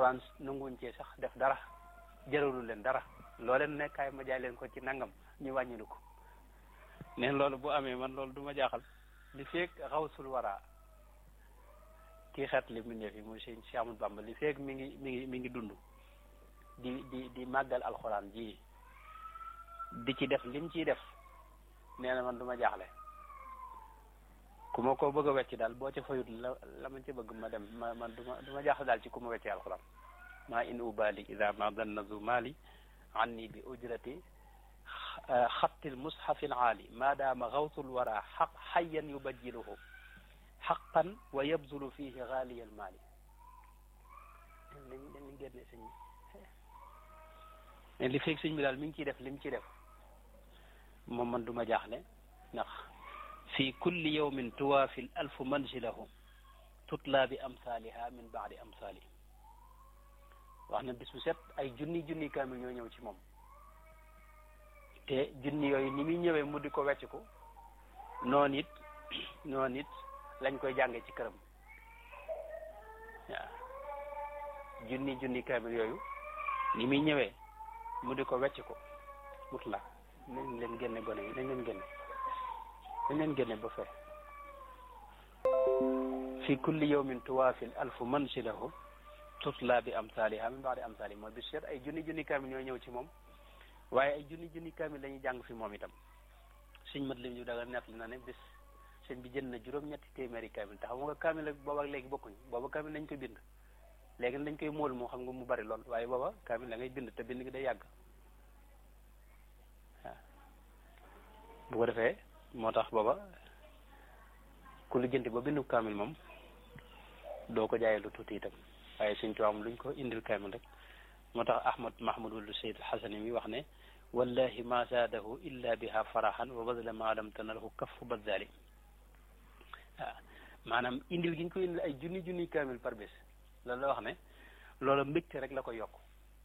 alxuraan nanguwuñ cee sax def dara jëralu leen dara loo leen nekkaay ma jaay leen ko ci nangam ñu wàññilu ko neen loolu bu amee man loolu du ma jaaxal li feeg xawsul wara kii xeet li mu neef yi muy sëñ Cheikh Ahmadou Bamba li feeg mi ngi mi ngi mi ngi dund di di di màggal alxuraan ji di ci def lim ciy def nee na man du ma jaaxle ku ma ko bëgg a wecc daal boo ca fayut la la ma ci bëgg ma dem ma man du ma du ma jaaxle daal ci ku ma weccee alxuraan maa in ubali ida ma dannazu mali anni bi ujrati xattil mushafil aali maadaama xawsul wara xaq xayyan yubajjiluhu xaqan wa yabzulu fihi xaaliyal maali dañ dañ génne sëñ bi li feeg sëñ bi daal mi ngi ciy def li mu ciy def moom man du ma jaaxle ndax fi kulli yawmin tuwaafil alfu manzilahu tutla bi amsaaliha min baadi amsaali wax na bis bu set ay junni junni kaamil ñoo ñëw ci moom te junni yooyu ni muy ñëwee mu di ko wecc ko noonu it noonu it lañ koy jànge ci këram waaw junni junni kaamil yooyu ni muy ñëwee mu di ko wecc ko mut la nañ leen génne gone yi nañ leen génne nañ leen génne ba fee fi kulli yawmin tuwaafil alfu manzilahu tutla bi amsaaliha min baadi amsaali mooy bis seet ay junni junni kaamil ñooy ñëw ci moom waaye ay junni junni kaamil lañuy jàng fi moom itam suñ mat lim ñu daga nett li na ne bis sëñ bi jënd na juróom-ñetti téeméeri kaamil te xam nga kaamil ak booba ak léegi bokkuñu booba kaamil lañ koy bind léegi lañ koy móol moo xam nga mu bari lool waaye booba kaamil la ngay bind te bind gi day yàgg waaw bu ko defee moo tax booba ku lijjanti ba bindu kaamil moom doo ko jaayee lu tuuti itam waaye suñ tuwaam luñ ko indil kaamil rek moo tax ahmad mahmudul sayd xasani mi wax ne wallahi ma zaadahu illa biha farahan wa badla ma lam tanalhu kaffu badali waaw maanaam indil gi ñu ko indil ay junni junni kaamil par bés loolu la wax ne loola mbégte rek la ko yokk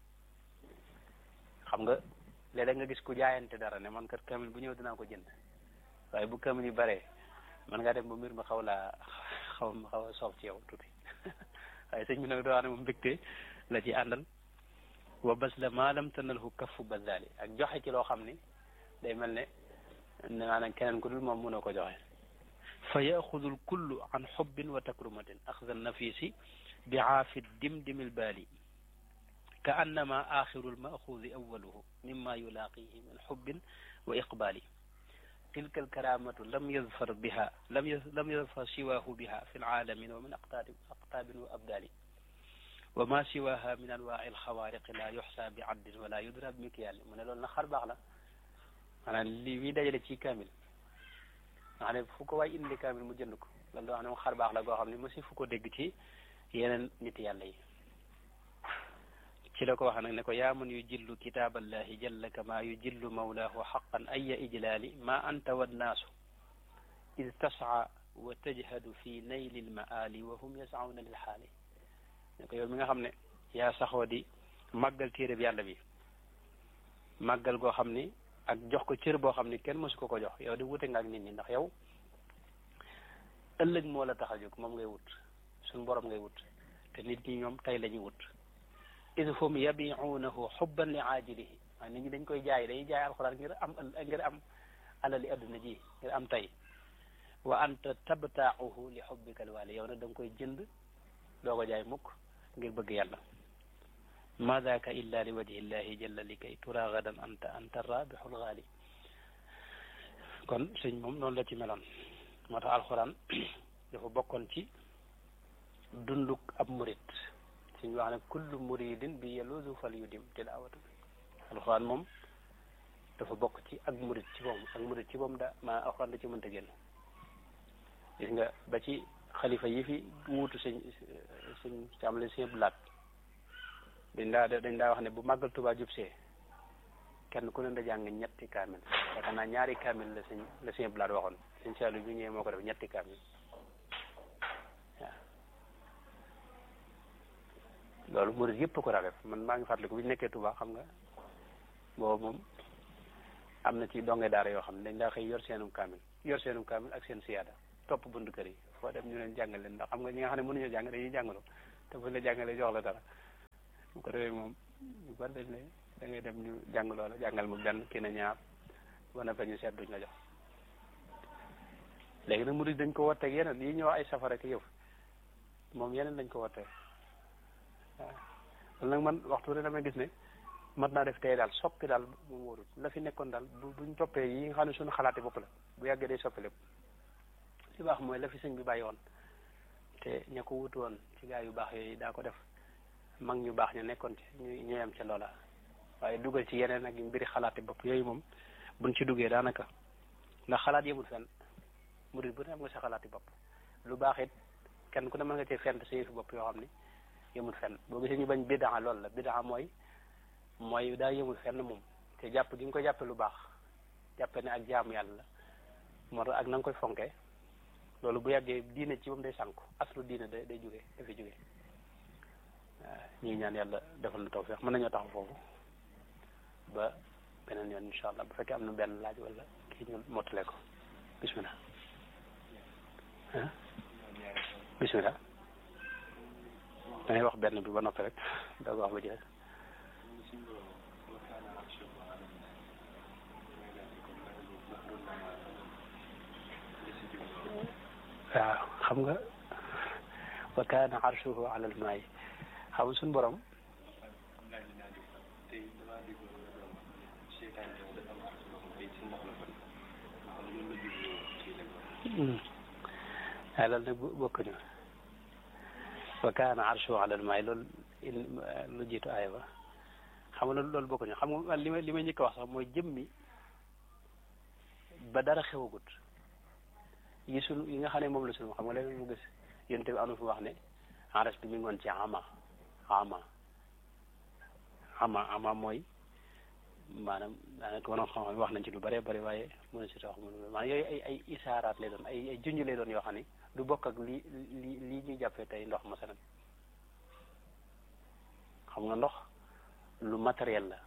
xam nga léeg-léeg nga gis ku jaayante dara ne man kat kaamil bu ñëw dinaa ko jënd waaye bu kaamil yi bare man ngaa dem ba mbir ma xaw laa xaw ma xaw a soof ci yow tuuti waaye sëñ bi nag doo wax ne moom mbégte la ci àndal wa bas la maalam tanalhu kaffu bazali ak joxe ci loo xam ni day mel ne maanaam keneen ku dul moom mënoo ko joxe fa yaxudu lkullu an xubbin wa takrumatin axda nafisi bi aafi dimdimi lbaali ka annama axiru lmaxuudi awaluhu mimma yulaaqihi min xubbin wa iqbaali tilka alkaramatu lam yazfar biha lam lam yazfar siwaahu biha fi lcaalamin wa min aqtaabin aqtaabin wa abdaali wa ma siwaha min anwaa alxawaariqi la yuxsa bi addin wala yudra bi mikyaal mu ne loolu nag xar baax la maanaam li muy dajale ci kaamil nga xam ne fu ko waay indi kaamil mu jënd ko loolu da wax ne moom xar baax la goo xam ne mosi fu ko dégg ci yeneen nit yàlla yi ci la ko wax nag ne ko yaa man yu jillu kitaaballahi jalla kama yu jillu mawlaahu xaqan aya ijlaali ma anta wannaasu id tasca wa tajhadu fi nayli lmaali wa hum yascauna lilxaali ne ko yow mi nga xam ne yaa saxoo di màggal téere bi yàlla bi màggal goo xam ni ak jox ko cër boo xam ni kenn mësu ko ko jox yow di wute nga ak nit ñi ndax yow ëllëg moo la tax a jóg moom ngay wut suñ borom ngay wut te nit ñi ñoom tey la ñuy wut id hum yabiunahu xubban li aajilihi waaye nit ñi dañ koy jaay dañuy jaay alxuraan ngir am ngir am alali adduna ji ngir am tey wa anta tabtaaxuhu li xubbika alwaali yow nag da nga koy jënd doo ko jaay mukk ngir bëgg yàlla ma daaka illa li wajhi llahi jalla li kay tura gadan anta anta rabixul gaali kon sëñ moom noonu la ci meloon moo tax alxuraan dafa bokkoon ci dunduk ab murit suñ wax ne kullu muridin bi yelusu fal yu dim tilaawatu alxuraan moom dafa bokk ci ak murit ci moom ak murit ci moom da maa alxuraan da ci mënta génn gis nga ba ci xalifa yi fi wuutu sëñ sëñ càmmale sëñ blaat dañ daa dañ daa wax ne bu màggal Tuubaa jub see kenn ku ne da jàng ñetti kaamil yaakaar naa ñaari kaamil la sëñ la sëñ blaat waxoon sëñ Saalu bi ñëwee moo ko def ñetti kaamil waaw loolu murid yëpp ko daa def man maa ngi fàttaliku bi ñu nekkee Tuubaa xam nga boobu moom am na ci donge daara yoo xam ne dañ daa xëy yor seenum kaamil yor seenum kaamil ak seen siyaada topp buntu kër yi foo dem ñu leen jàngal leen ndax xam nga ñi nga xam ne mënuñoo jàng dañuy jàngaloo te buñ la jàngalee jox la dara bu ko defee moom bu bari dañ ne da ngay dem ñu jàng loola jàngal ma benn kii na ñaar ba na ñu seet duñ la jox léegi nag murid dañ ko watteeg yeneen yi ñuy wax ay safara ki yëf moom yeneen dañ ko wattee waaw loolu nag man waxtu ne damay gis ne mat naa def tey daal soppi daal moom wóorul la fi nekkoon daal bu buñ toppee yi nga xam ne suñu xalaati bopp la bu yàggee day soppi lépp li baax mooy la fi sëñ bi bàyyi woon te ña ko wutu woon ci gaa yu baax yooyu daa ko def mag ñu baax ñu nekkoon ci ñu ñooyam ca loola waaye dugal ci yeneen ak mbiri xalaati bopp yooyu moom buñ ci duggee daanaka ndax xalaat yemul fenn murid bu ne am nga sa xalaati bopp lu baax it kenn ku ne mën nga cee fent sa yëfi bopp yoo xam ni yemul fenn boo gisee ñu bañ bidaa loolu la bidaa mooy mooy daa yemul fenn moom te jàpp gi nga ko jàppe lu baax jàppe ne ak jaamu yàlla la moo tax ak na nga koy fonkee loolu bu yàggee diine ci moom day sànku aslu diine day day jógee dafi jógee waaw ñu ngi ñaan yàlla defal na tawfeex mën nañoo taxaw foofu ba beneen yoon incha allah bu fekkee am na benn laaj wala kii ñu mottale ko bismillah ah bismillah dangay wax benn bi ba noppi rek da ko wax ba jeex waaw xam nga wa kaana arshuhu ala almaay xam nga suñu borom waaye loolu nag bokkuñu wa kaana arshuhu ala almaay loolu lu jiitu aaya ba xam nga loolu bokkuñu xam nga li ma li ma njëkk a wax sax mooy jëmmi ba dara xewagut yi sunu yi nga xam ne moom la sunu xam nga léegi mu gis yonent bi anu fi wax ne aras bi mi ngi woon ci ama ama ama ama mooy maanaam daanaka wonoon xam-xam wax nañ ci lu bëree bëri waaye mën na si tax mu maanaam yooyu ay ay isaaraat lay doon ay ay junj lay doon yoo xam ne du bokk ak li li lii ñuy jàppee tey ndox masalan xam nga ndox lu matériel la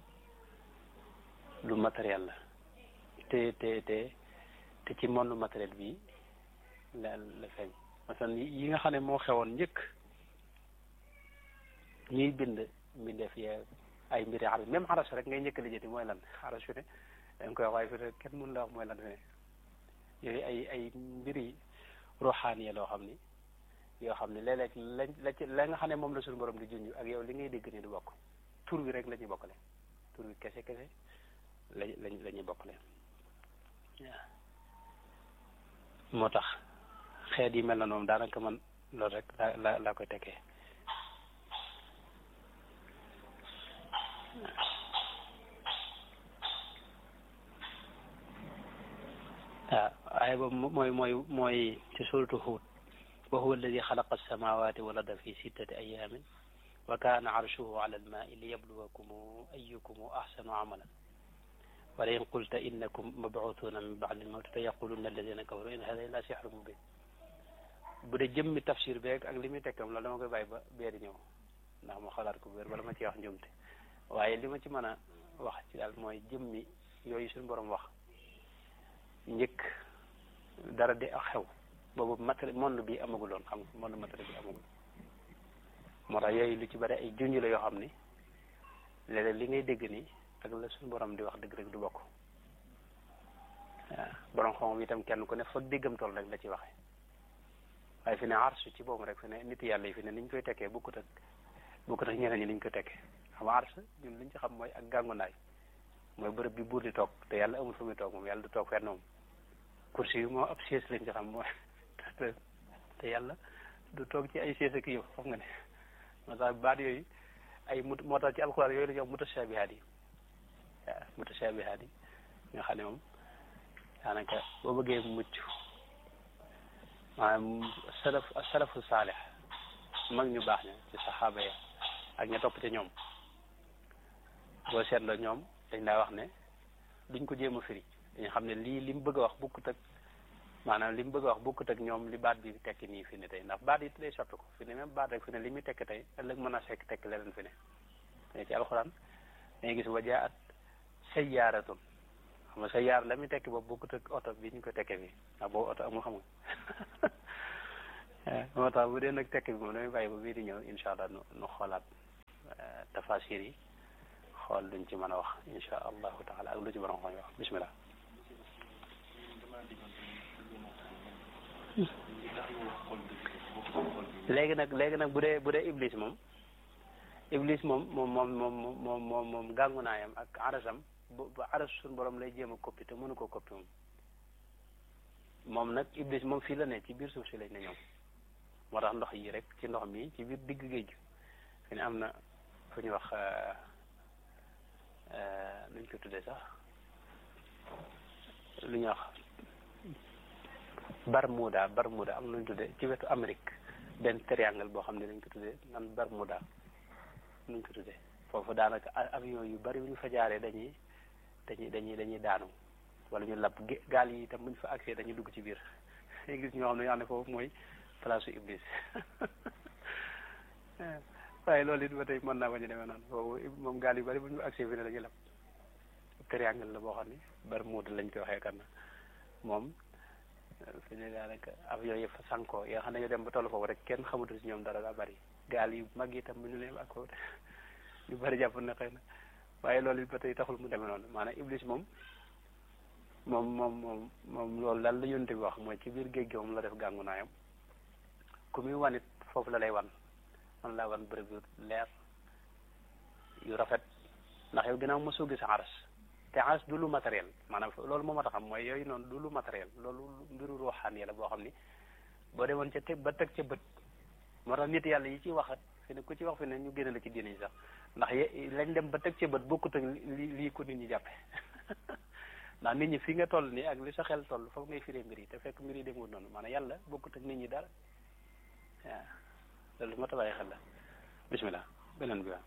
lu matériel la te te te te ci monde matériel bi la la feeñ masalan yi nga xam ne moo xewoon njëkk ñuy bind mbindeef yee ay mbiri aras même aras rek ngay njëkk lijjati mooy lan aras fi ne da nga koy wax waaye fi ne kenn mënu la wax mooy lan fi ne yooyu ay ay mbiri ruuxaaniya loo xam ni yoo xam ne léeg-léeg lañ la ci la nga xam ne moom la suñu borom di junj ak yow li ngay dégg ni du bokk tur wi rek la ñuy bokkale tur wi kese kese la lañ la ñuy bokkale waaw moo tax xeet yi mel na noonu daanaka man loolu rek la la laa koy tekkee waaw aaya boobu mooy mooy mooy ci suratu Huud wa huwa alladi xalaqa alsamawati wal arda fi sittati ayamin wa kaana arshuhu ala almaai liyabluwakum ayukum ahsanu amalan wala in qulta innakum mabuuthuna min ba'di almawti fa yaquluna alladina kafaru in hada illa sihrun mubin bu dee jëmmi tafsir beeg ak li muy tekkam loolu dama koy bàyyi ba beeri ñëw ndax ma xalaat ko wér bala ma ci wax njuumte waaye li ma ci mën a wax ci daal mooy jëmmi yooyu suñu borom wax njëkk dara di ak xew boobu matériel monde bi amaguloon xam nga monde matériel bi amagul moo tax yooyu lu ci bari ay junj la yoo xam ni léeg-léeg li ngay dégg nii ak la suñu borom di wax dëgg rek du bokk waaw borom xam itam kenn ku ne foog déggam tool rek la ci waxee waaye fi ne arsu ci boobu rek fi ne nit yàlla yi fi ne ni ñu koy tekkee bukkut ak bukkut ak ñeneen ñi ni ñu koy tekkee xam nga ars ñun li ñu ci xam mooy ak gàngunaay mooy bërëb bi buur di toog te yàlla amul fu muy toog moom yàlla du toog fenn moom kursi yi moo ab siège lañ ci xam mooy te yàlla du toog ci ay siège ak yow xam nga ne moo tax baat yooyu ay mut moo tax ci alxuraan yooyu la ñuy wax mutashabihaat yi waaw mutashabihaat yi nga xam ne moom daanaka boo bëggee mucc maanaam salaf salafu saalix mag ñu baax ña ci saxaaba ya ak ña topp ci ñoom boo seetloo ñoom dañ daa wax ne duñ ko jéem a firi dañu xam ne lii li mu bëgg a wax bukkut ak maanaam li mu bëgg a wax bukkut ak ñoom li baat bi tekki nii fi ne tey ndax baat yi day soppi ko fi ne même baat rek fi ne li muy tekki tey ëllëg mën a fekk tekki leneen fi ne te ci alxuraan dañuy gis wajaat sayyaaratun xam nga sayyaar la muy tekki boobu bukkut ak oto bi ñu ko tekkee fii ndax boobu oto amul xam nga moo tax bu dee nag tekki bi moom damay bàyyi ba bii di ñëw incha allah nu nu xoolaat tafasir yi xool luñ ci mën a wax insha allahu taala ak lu ci borom xam wax bismillah léegi nag léegi nag bu dee bu dee iblis moom iblis moom moom moom moom moom moom moom gàngu naayam ak arasam bu bu aras suñu borom lay jéem a koppi te mënu ko koppi moom moom nag iblis moom fii la ne ci biir suuf si lañ ne ñoom moo tax ndox yi rek ci ndox mi ci biir digg géej gi fi ne am na fu ñu wax nuñ ko tuddee sax lu ñuy wax Bermuda Bermuda am na lu ñu tuddee ci wetu Amérique benn triangle boo xam ne dañ ko tuddee nan Bermuda nuñ ko tuddee foofu daanaka avion yu bari bu ñu fa jaaree dañuy dañuy dañuy dañuy daanu wala ñu lab gaal yi itam bu ñu fa accès dañuy dugg ci biir gis ñoo xam ne yoo xam ne foofu mooy place su iblis waaye loolu it ba tey mën naa bañ a demee noonu foofu moom gaal yu bari bu ñu fa accès fi ne dañuy lab triangle la boo xam ne Bermuda lañ koy waxee kan moom fi ne daanaka avion yi fa sankoo yoo xam ne ñu dem ba toll foofu rek kenn xamatu si ñoom dara daa bari gaal yu mag itam bu ñu leen ak ñu bari jàpp na xëy na waaye loolu it ba tey taxul mu demee noonu maanaam iblis moom moom moom moom moom loolu daal la yonte bi wax mooy ci biir géej gi moom la def gàngu naayam ku muy wan it foofu la lay wan man laa wan bërëb yu leer yu rafet ndax yow ginnaaw mosoo gis aras te aras du lu matériel maanaam loolu moo ma taxam mooy yooyu noonu du lu matériel loolu mbiru ruuxaan yi la boo xam ni boo demoon ca teg ba teg ca bët moo tax nit yàlla yi ci waxat fi ne ku ci wax fi ne ñu génne la ci diine yi sax ndax ye lañ dem ba teg ca bët bokkut ak li lii ko nit ñi jàppe ndax nit ñi fi nga toll nii ak li sa xel toll foofu ngay firee mbir yi te fekk mbir yi demul noonu maanaam yàlla bokkut ak nit ñi dara waaw loolu moo tax bàyyi xel la bismillah beneen bi waaw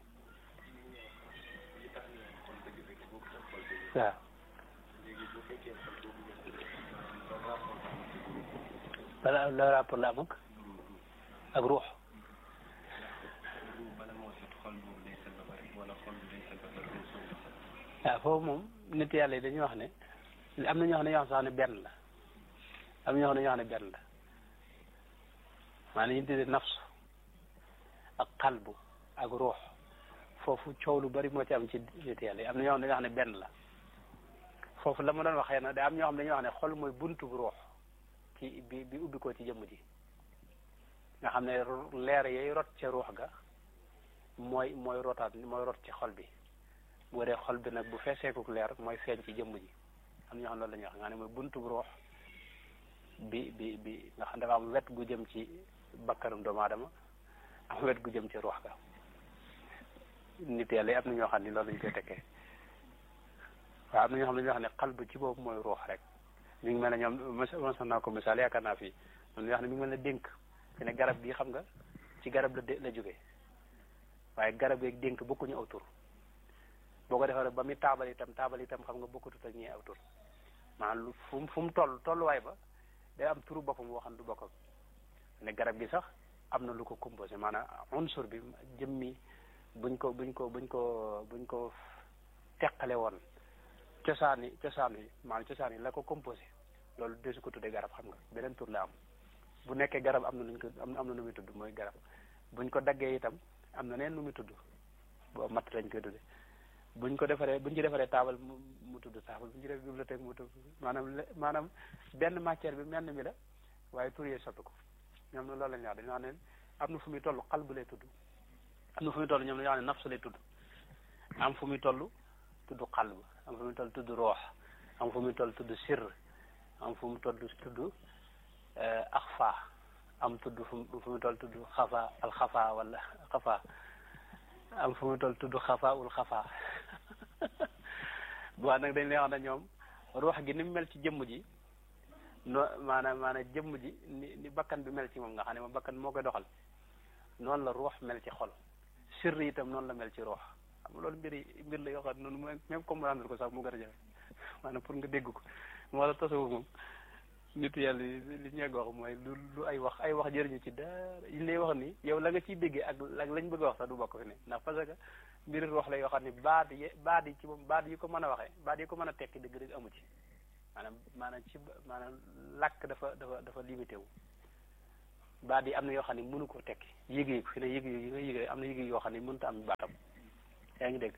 waaw bala la rapport la am ak ak ruux waaw foofu moom nit yàlla yi dañuy wax ne am na ñoo xam ne ñoo xam sax ne benn la am na ñoo xam ne ñoo xam ne benn la maanaam ñu tuddee nafsu ak qalbu ak ruux foofu coow lu bari moo ci am ci nit yàlla yi am na ñoo xam ne dañoo xam ne benn la foofu la ma doon waxee na da am ñoo xam ne dañuy wax ne xol mooy buntu bu ruux ci bi bi ubbi ko ci jëmm ji nga xam ne leer yay rot ca ruux ga mooy mooy rotaat mooy rot ci xol bi bu dee xol bi nag bu feeseekuk leer mooy feeñ ci jëmm ji am ñoo xam loolu la ñuy wax nga ne mooy buntu bu ruux bi bi bi nga xam dafa am wet gu jëm ci bakkanum doomu aadama am wet gu jëm ci ruux ga nit yàlla yi am na ñoo xam ni loolu lañ koy tekkee waaw am na ñoo xam ne ñoo xam ne xal bu ci boobu mooy ruux rek mi ngi mel ne ñoom mos naa ko misaal yaakaar naa fii ñoo xam ne mi ngi mel ne dénk fi ne garab gi xam nga ci garab la la jógee waaye garab gi ak dénk bokkuñu aw tur boo ko defee ba muy taabal itam taabal itam xam nga bokkutut ak ñi aw tur maanaam lu fu mu fu mu toll tolluwaay ba day am turu boppam boo xam ne du bokk ne garab gi sax am na lu ko composé maanaam unsur bi jëmmi buñ ko buñ ko buñ ko buñ ko teqale woon cosaan yi cosaan yi maanaam cosaan yi la ko composé loolu desu ko tuddee garab xam nga beneen tur la am bu nekkee garab am na nuñ ko am na nu muy tudd mooy garab buñ ko daggee itam am na neen nu muy tudd boo matt lañ koy tuddee buñ ko defaree buñ ci defaree taabal mu mu tudd taabal buñ ci def bibliothèque mu tudd maanaam maanaam benn matière bi menn mi la waaye tur yee soppi ko ñoom loolu lañ wax dañu wax ne am na fu muy toll xal bu lay tudd am na fu muy toll ñoom dañu wax ne nafsu lay tudd am fu muy toll tudd xalb am fu muy toll tudd roox am fu muy toll tudd sirr am fu mu toll tudd axfa am tudd fu muy toll tudd xafa al xafa wala xafa am fu muy toll tudd xafa ul xafa bu nag dañ lay wax ne ñoom ruux gi ni mu mel ci jëmm ji no maanaam maanaam jëmm ji ni ni bakkan bi mel ci moom nga xam ne moom bakkan moo koy doxal noonu la ruux mel ci xol sirr itam noonu la mel ci ruux xam nga loolu mbir yi mbir la yoo xam ne noonu même comprendre ko sax mu gën a jafe maanaam pour nga dégg ko moo la tasawuf moom nitu yàlla li ñu wax mooy lu lu ay wax ay wax jëriñu ci dara yi lay wax ni yow la nga ciy déggee ak ak lañ bëgg a wax sax du bokk fi ne ndax parce que mbiri wax la yoo xam ne baat yi baat yi ci moom baat yi ko mën a waxee baat yi ko mën a tekki dëgg dëgg amu ci maanaam maanaam ci maanaam làkk dafa dafa dafa limité wu baat yi am na yoo xam ne mënu koo tekki yëg yi fi ne yëg yi nga yëg am na yëg yoo xam ne mënut a am baatam yaa ngi dégg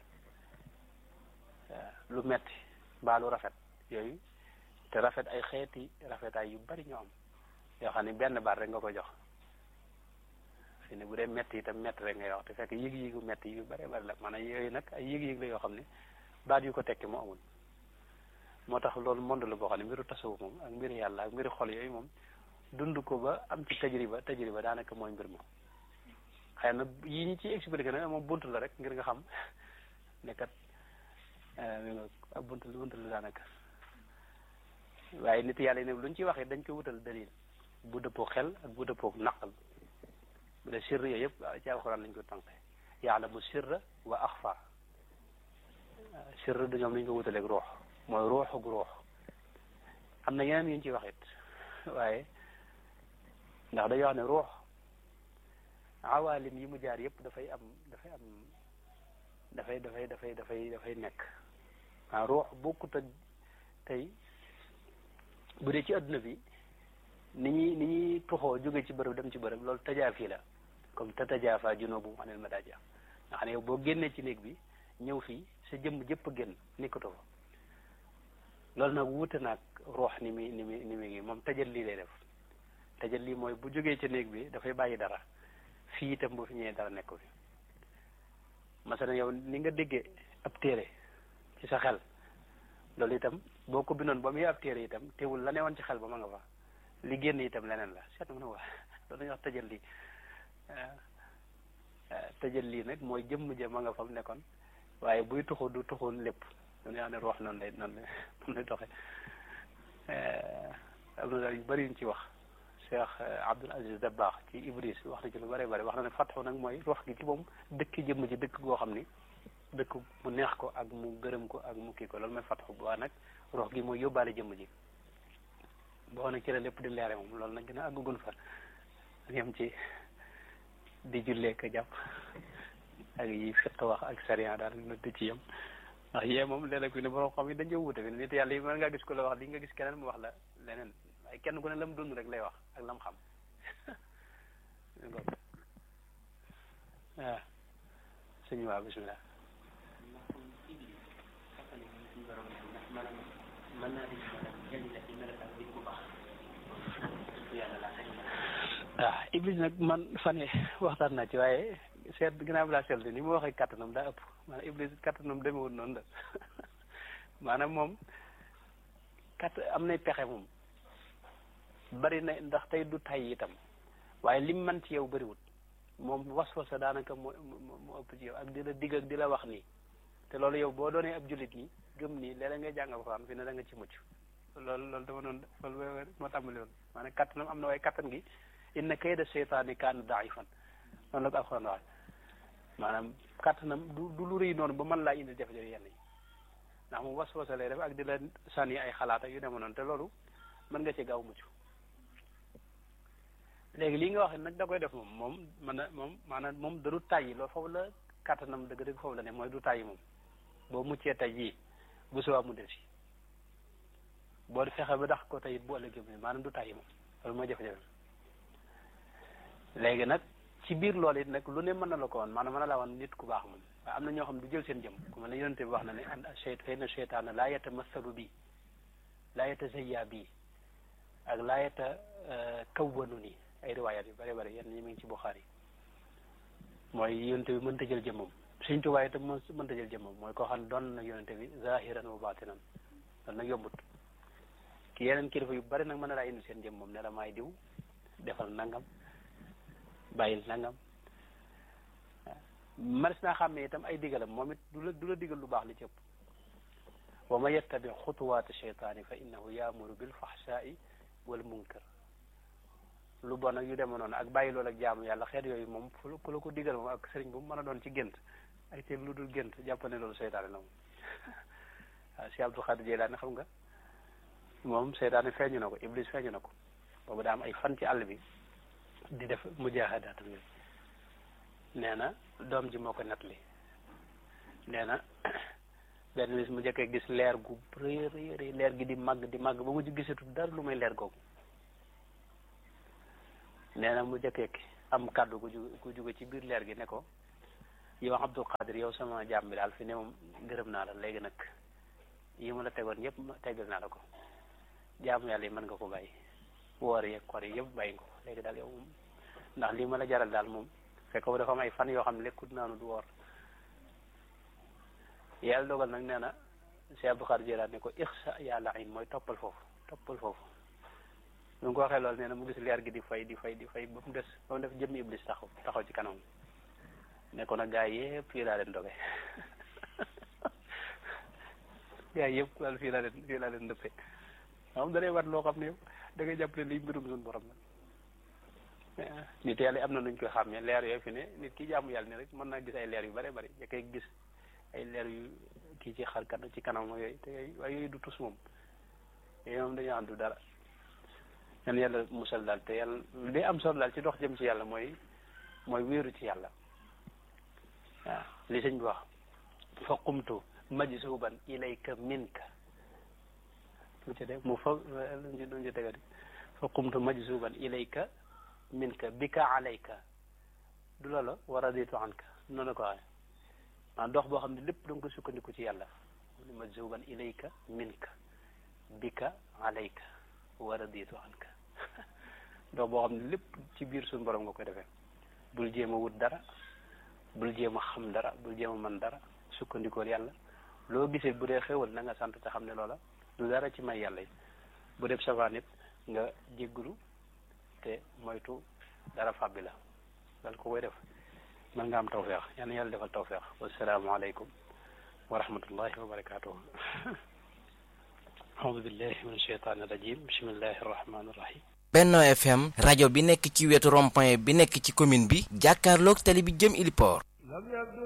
lu metti mbaa lu rafet yooyu te rafet ay xeeti rafetaay yu bari ñoo am yoo xam ne benn baat rek nga ko jox fi ne bu dee metti itam metti rek ngay wax te fekk yëg-yëgu metti yu bari bari la maanaam yooyu nag ay yëg-yëg la yoo xam ne baat yu ko tekki moo amul moo tax loolu monde la boo xam ne mbiru tasawuf moom ak mbiru yàlla ak mbiru xol yooyu moom dund ko ba am ci tajriba tajriba daanaka mooy mbir moom xëy na yi ñu ci expliqué nag moom bunt la rek ngir nga xam ne kat mi nga ab bunt la bunt la daanaka waaye nit yàlla yi ne luñ ci waxee dañ koy wutal dalil bu dëppoo xel ak bu dëppoo naqal bu dee sirr yooyu yëpp ci alxuraan lañ ko tànqe yaalamu sirra wa axfa sirr du ñoom lañ ko wutaleeg ruux mooy ruux ak ruux am na yeneen yu ñu ci wax it waaye ndax dañuy wax ne ruux awaalim yi mu jaar yëpp dafay am dafay am dafay dafay dafay dafay dafay nekk ah ruux bokkut ak tey bu dee ci adduna bi ni ñuy ni ñuy tuxoo jóge ci bërëb dem ci bërëb loolu tajaafi la comme te tajaafa junubu anil madaaji nga xam ne yow boo génnee ci néeg bi ñëw fii sa jëmm jëpp génn nekkatoo fa loolu nag wuute naag ruux ni muy ni muy ni muy ngi moom tajal lii lay def tajal lii mooy bu jógee ci néeg bi dafay bàyyi dara fii itam bu fi ñëwee dara nekk fi masalan yow ni nga déggee ab téere ci sa xel loolu itam boo ko bindoon ba muy ab téere itam teewul la newoon ci xel ba ma nga fa li génn itam leneen la seet mu ne waa loolu dañuy wax tëjal lii tëjal lii nag mooy jëmm ja ma nga fa mu nekkoon waaye buy tuxu du tuxu lépp dañuy wax ne ruux noonu lay noonu lay noonu lay doxe am na daal yu bëri yuñ ci wax Cheikh Abdul Aziz Dabbaax ci Ibris wax na ci lu bëri bëri wax na ne fatxu nag mooy ruux gi ci moom dëkk jëmm ji dëkk goo xam ni dëkk mu neex ko ak mu gërëm ko ak mu kii ko loolu mooy fatxu bu waa nag ruux gi mooy yóbbaale jëmm ji boo nag ci la lépp di leere moom loolu nag gën a àggugun fa yem ci di jullee ko jàpp ak yi fiq wax ak sariya daal na di ci yem ndax yee moom léeg-léeg fi ne borom xam yi dañ jëw wute fi nit yàlla yi mën ngaa gis ko la wax li nga gis keneen mu wax la leneen waaye kenn ku ne la mu dund rek lay wax ak la mu xam waaw sëñ waa bismillah waaw iblis nag man fane waxtaan naa ci waaye seet ginnaaw bi laa seetlu ni mu waxee kattanam daa ëpp maanaam iblis kattanam demewul noonu la maanaam moom katt am nay pexe moom bari na ndax tey du tay itam waaye lim man ci yow bariwut moom was-wasa daanaka moo moo ëpp ci yow ak di la digg ak di la wax nii te loolu yow boo doonee ab jullit nii gëm nii léeg-léeg ngay jàng alxuraan fi ne da nga ci mucc loolu loolu dama noonu loolu moo tàmbali woon maanaam kattanam am na waaye kattan gi inna kayda seytaani kaana daifan noonu la ko alxuraan wax maanaam kattanam du du lu rëy noonu ba mën laa indi jafe-jafe yenn yi ndax mu was-wasa lay def ak di la sànni ay xalaat ak yu dema noonu te loolu mën nga ci gaaw mucc léegi lii nga wax nag da koy def moom moom mën na moom maanaam moom da du tàyyi loolu foofu la kattanam dëgg-dëgg foofu la ne mooy du tàyyi moom boo muccee tey jii bu subaa mu del si boo fexe ba dax ko tey it bu ëllëgee mu maanaam du tàyyi moom loolu mooy jafe-jafe léegi nag ci biir loolu it nag lu ne mën na la ko woon maanaam mën na laa woon nit ku baax moom waaye am na ñoo xam ne du jël seen jëm ku mel ne yonente bi wax na ne an cheyt fay na cheytaana laa yeta masalu bii laa yeta zayya bii ak laa yeta kawwanu nii ay riwaayat yu bëri bëri yenn ñi mu ngi ci Buxaari mooy yonente bi mënta jël jëmmam Sëñ Tuubaa itam mënta jël jëmmam mooy koo xam ne doon na yonente bi zahiran wa batinan loolu nag yombut ki yeneen kilifa yu bari nag mën na laa indi seen jëm moom ne la maay diw defal nangam bàyyil nangam maris naa xam ne itam ay digalam moom it du la du la digal lu baax li ci ëpp wa man yattabi xutuwaati cheytaani fa innahu yaamuru bil faxsaai wal munkar lu bon ak yu deme noonu ak bàyyi loolu ak jaamu yàlla xeet yooyu moom fu ku la ko digal moom ak sëriñ bu mu mën a doon ci gént ay te lu dul gént jàpp ne loolu seytaane la moom waaw si Abdul Xaadir Jilaani xam nga moom seytaane feeñu na ko iblis feeñu na ko boobu daa am ay fan ci àll bi di def mujaahadaat yooyu nee na doom ji moo ko nettali nee na benn bis mu njëkkee gis leer gu rëy rëy rëy leer gi di màgg di màgg ba mu ci gisatu dara lu may leer googu nee na mu njëkkee am kàddu gu ju gu jóge ci biir leer gi ne ko yow Abdul Qadir yow sama jàmm bi daal fi ne moom gërëm naa la léegi nag yi ma la tegoon yëpp ma teggal naa la ko jaamu yàlla yi mën nga ko bàyyi woor yeeg koor yi yëpp bàyyi nga ko léegi daal yow moom ndax lii ma la jaral daal moom fekk ko dafa am ay fan yoo xam ne lekkut naanu du woor yàlla dogal nag nee na Cheikh Abdou Qadir Jilaani ne ko ixsa yàlla in mooy toppal foofu toppal foofu lu ko waxee loolu nee na mu gis leer gi di fay di fay di fay ba mu des ba mu def jëmmi iblis taxaw taxaw ci kanam ne ko nag gaa yi yëpp fii laa leen doge gaa yi yëpp daal fii laa leen fii laa leen dëppee xam da lay war loo xam ne yow da ngay jàpp ne lii mbirum suñu borom la nit yàlla am na nuñ koy xàmmee leer yooyu fi ne nit ki jaamu yàlla ni rek mën naa gis ay leer yu bare bari ya koy gis ay leer yu kii ci xar kan ci kanam yooyu te yooyu waaye yooyu du tus moom yooyu moom dañoo àndu dara yan yàlla musal daal te yàlla li am solo daal ci dox jëm ci yàlla mooy mooy wéeru ci yàlla waaw li sëñ bi wax fa qumtu majzuban ilayka minka lu ci def mu fa lu ci lu ci tegati fa qumtu majzuban ilayka minka bika alayka du loola wa raditu anka noonu ko waxee maa dox boo xam ne lépp da nga ko sukkandiku ci yàlla majzuban ilayka minka bika alayka wa raditu anka dox boo xam ne lépp ci biir suñu borom nga koy defee bul jéem a wut dara bul jéem a xam dara bul jéem a mën dara sukkandikool yàlla loo gisee bu dee xéwal na nga sant te xam ne loola du dara ci may yàlla yi bu def savaan it nga jéggulu te moytu dara fàbbi la dal ko koy def mën nga am tawfeex yal na yàlla defal tawfeex wasalaamualeykum wa rahmatullahi wa barakatuh aoudu billahi min asheytaani rajim bismillahi arrahmani irrahim Benno FM rajo bi nekk ci wetu rond-point bi nekk ci commune bi jàkkaarloog tali bi jëm Iliport